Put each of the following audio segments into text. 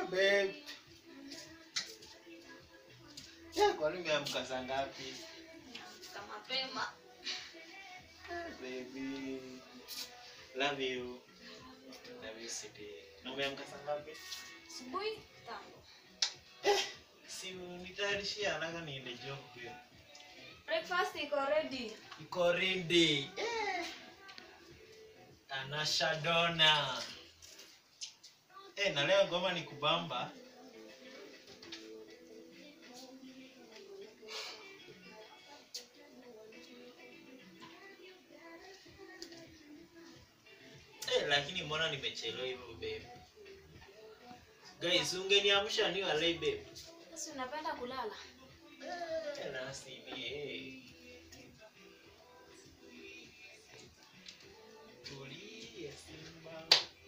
babe. Ya, kwani umeamka saa ngapi? Kama mapema. Eh, baby. Love you. Love you city. Na umeamka saa ngapi? Asubuhi tango. Si nitayarishia haraka niende job pia. Breakfast iko ready. Iko ready. Eh. Tanasha Dona. Eh, na leo ngoma ni kubamba. Eh, lakini mbona nimechelewa hivyo babe? Guys, ungeniamsha ni walai babe. Sasa unapenda kulala? Eh, nasi ni eh. Tulia Simba.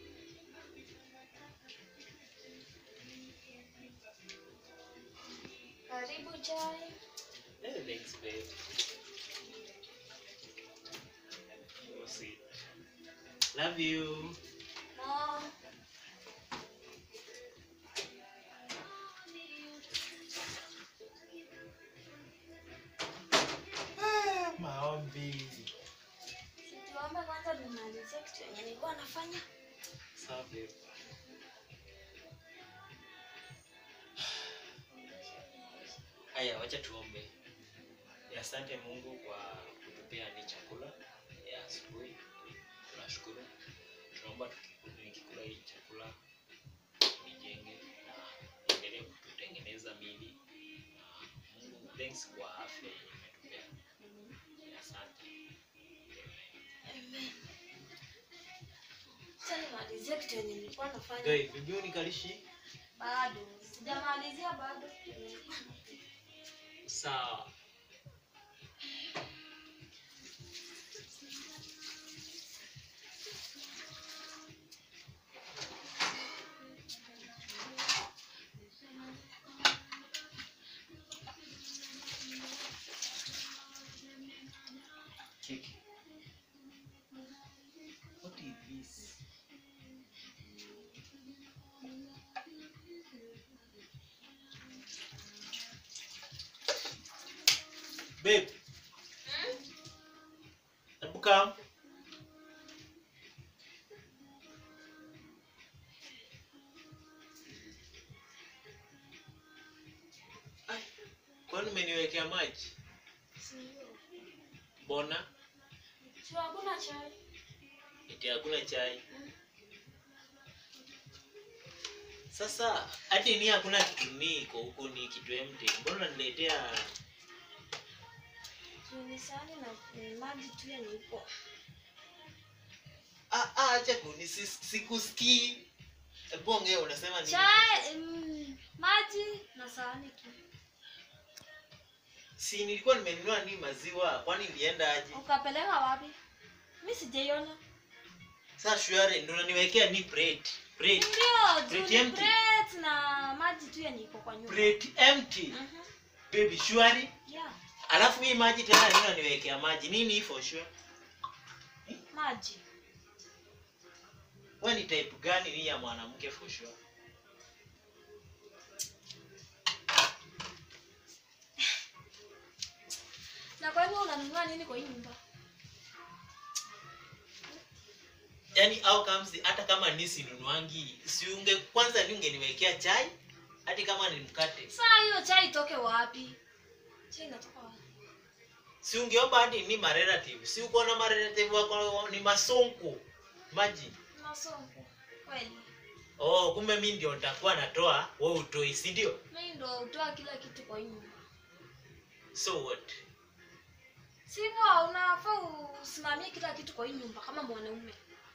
Karibu chai. Eh, thanks babe. So sweet. Love you. No. Ah, maombi. Tuombe kwanza nimalizie kitu yenye nilikuwa nafanya. Sawa babe. Haya, wacha tuombe. Ya, Asante Mungu kwa kutupea ni chakula ya asubuhi. Tunashukuru. Tunaomba tukiku- nikikula hii chakula nijenge na endelee kututengeneza mili. Na Mungu, thanks kwa afya yenye umetupea. Ya, Asante. Amen. Sasa nimalizie kitu yenye nilikuwa nafanya. Guys, bibi unikalishi? Bado. Sijamalizia bado. Sawa. Check. What is this? Babe, Hmm? hebu come. Ai, Kwani umeniwekea maji? Sio. Mbona? Sio hakuna chai. Eti hakuna chai. Sasa hadi ni hakuna kitu ni iko huko ni kitu empty. Mbona unaniletea Juu ni sahani na ni maji tu yenye ipo. ah ah acha kuni si- sikusikii. Hebu ongea unasema nini? Chai, mm, maji na sahani tu. Si nilikuwa nimenunua ni maziwa, kwani ilienda aje? Ukapeleka wapi? Mimi sijaiona. Sasa shwari ndio unaniwekea ni plate. Plate. Ndio, juu Plate ni empty. plate na maji tu yenye iko kwa nyumba. Plate empty. Mhm. Baby shwari. Yeah, Alafu hii maji tena nini unaniwekea maji? Nini hii for sure? maji. Wewe ni type gani hii ya mwanamke for sure? Na kwa hivyo unanunua nini kwa hii nyumba? Yaani au comes hata kama ni sinunuangi, si unge kwanza ni ungeniwekea chai hadi kama ni mkate. Saa hiyo chai itoke wapi? Chai inatoka wapi? Si ungeomba hadi ni ma relative. Si uko na ma relative wako ni masonko. Maji. Masonko. Kweli. Oh, kumbe mimi ndio nitakuwa natoa, wewe utoi, si ndio? Mimi ndo utoa kila kitu kwa hii nyumba. So what? Sivyo unafaa usimamie kila kitu kwa hii nyumba kama mwanaume.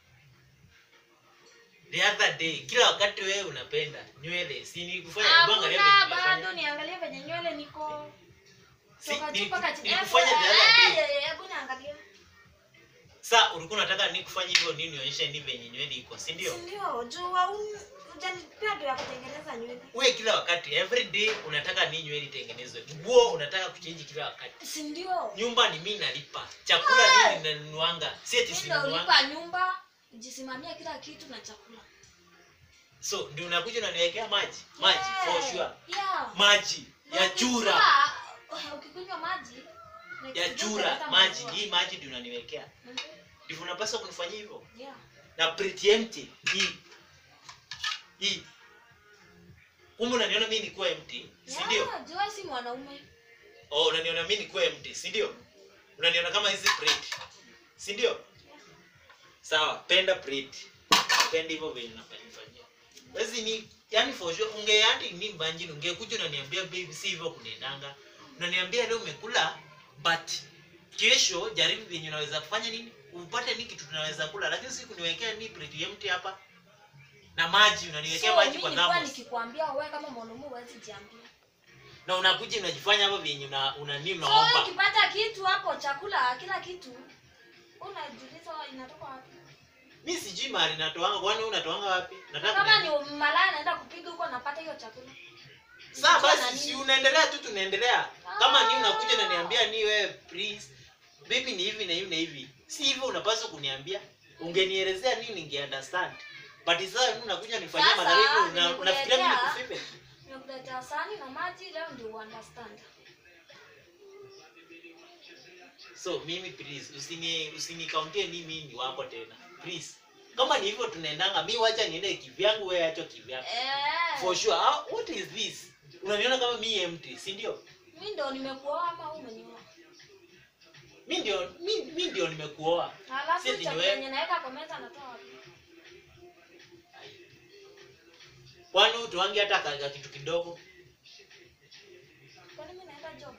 The other day, kila wakati wewe unapenda nywele, si nilikufanya hebu angalia Hakuna venye bado nimefanya. niangalie venye nywele niko. Si, Toka juu niliku- mpaka chini. nilikufanya the other Eh, day. eh, eh, Hebu niangalie. Sasa ulikuwa unataka nikufanye hivyo nini nionyeshe ni venye nywele iko, si Si ndio? ndio? Juu haun- hujanipea ndo ya kutengeneza nywele. Wewe kila wakati every day unataka ni nywele itengenezwe. Nguo unataka kuchange kila wakati. Si ndio? Nyumba ni mimi nalipa. Chakula nini ninanunuanga. Si eti Mimi ndo sinunuanga. ulipa nyumba, ujisimamia kila kitu na chakula. so ndio unakuja unaniwekea maji maji for Yeah. sure Yeah. maji ya Na chura ukijua, ukikunywa maji next ya day chura utaleta maji maziwa. hii maji ndio unaniwekea Mhm. ndivyo unapaswa kunifanyia hivyo Yeah. na pretempty hii hii kumbe unaniona mimi nikuwa empty si ndio Yeah, jua si mwanaume oh unaniona mimi nikuwa empty si ndio unaniona kama hizi plate si ndio sawa penda plate penda hivyo venye nafanyia basi ni yani for sure unge yani ni mbanjini ungekuja unaniambia baby si hivyo kunaendanga unaniambia leo umekula but kesho jaribu venye unaweza kufanya nini upate ni kitu tunaweza kula lakini si kuniwekea ni plate empty hapa na maji unaniwekea so maji mimi kwa nilikuwa thermos nikikwambia wewe kama mwanaume huwezi jiambia na unakuja unajifanya hapa vyenye una, una nini so wewe unaomba ukipata kitu hapo chakula kila kitu unajiuliza inatoka wapi mi sijui mahali natoanga kwani wewe unatoanga wapi nataka kama kuniambia. ni malaya naenda kupiga huko napata hiyo chakula saa Nikiwa na basi nini? si unaendelea tu tunaendelea kama ni Ah. unakuja naniambia ni wewe please baby ni hivi na hivi na hivi si hivyo unapaswa kuniambia ungenielezea nini ninge understand but sasa wewe unakuja nifanyia Sasa, madhara una, nimekuletea- unafikiria mimi nikufipe nimekuletea sahani na maji leo ndio uunderstand so mimi please usini usinikauntie ni mimi ni wako tena please kama ni hivyo tunaendanga mi wacha niende kivyangu wewe acho kivyako eh for sure ah, what is this unaniona kama mi empty si ndio mimi ndo nimekuoa ama wewe umenioa mi ndio mi, mi ndio nimekuoa Halafu Sisi ni chakula wewe. yenye naweka kwa meza natoa wapi? kwani utoangi hata ka- ka kitu kidogo Kwani mimi naenda job?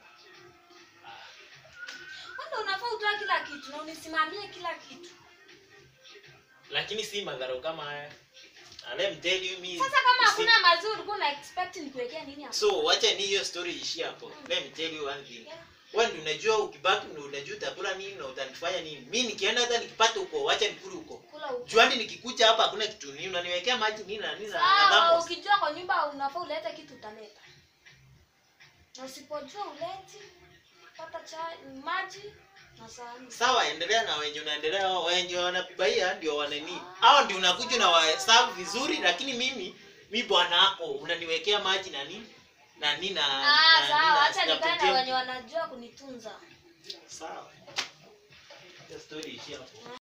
Wewe ndo unafaa utoa kila kitu na unisimamie kila kitu. lakini si madhara kama haya And let me tell you me Sasa kama usi- hakuna mazuri ulikuwa una expect nikuwekea nini hapo? so wacha ni hiyo story ishie hapo let me tell you one thing Yeah. wewe ndio unajua ukibaki ndio unajua utakula nini na utanifanya nini mi nikienda hata nikipata huko wacha nikule huko Kula huko. juani nikikuja hapa hakuna kitu nini unaniwekea maji nini na nini na- na Sawa, thermos. ukijua kwa nyumba unafaa ulete kitu utaleta. Na usipojua uleti pata chai, maji na sahani. sawa endelea na wenye unaendelea wao wenye wanapibaia ndio wanani hao ndio unakuja na waserve vizuri lakini mimi mi bwana wako unaniwekea maji na nini na nini na Ah, na- sawa, na- acha na nikae na pretend. wenye wanajua kunitunza. sawa Acha story ishie hapo